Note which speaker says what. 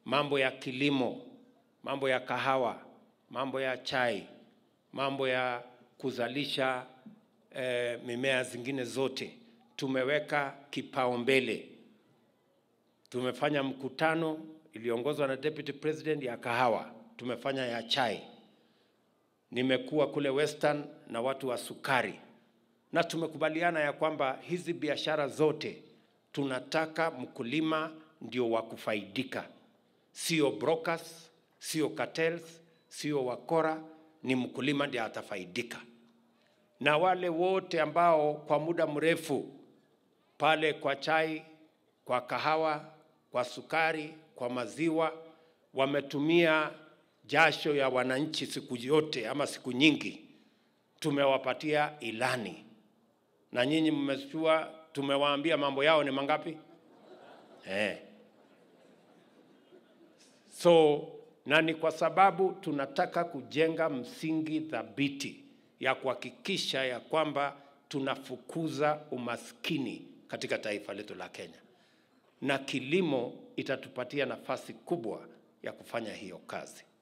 Speaker 1: mambo ya kilimo, mambo ya kahawa, mambo ya chai, mambo ya kuzalisha eh, mimea zingine zote tumeweka kipaumbele. Tumefanya mkutano iliongozwa na Deputy President ya kahawa, tumefanya ya chai. Nimekuwa kule Western na watu wa sukari, na tumekubaliana ya kwamba hizi biashara zote tunataka mkulima ndio wa kufaidika, sio brokers, sio cartels, sio wakora, ni mkulima ndiye atafaidika. Na wale wote ambao kwa muda mrefu pale kwa chai, kwa kahawa, kwa sukari, kwa maziwa wametumia jasho ya wananchi siku yote ama siku nyingi, tumewapatia ilani, na nyinyi mmejua, tumewaambia mambo yao ni mangapi eh. So na ni kwa sababu tunataka kujenga msingi thabiti ya kuhakikisha ya kwamba tunafukuza umaskini katika taifa letu la Kenya, na kilimo itatupatia nafasi kubwa ya kufanya hiyo kazi.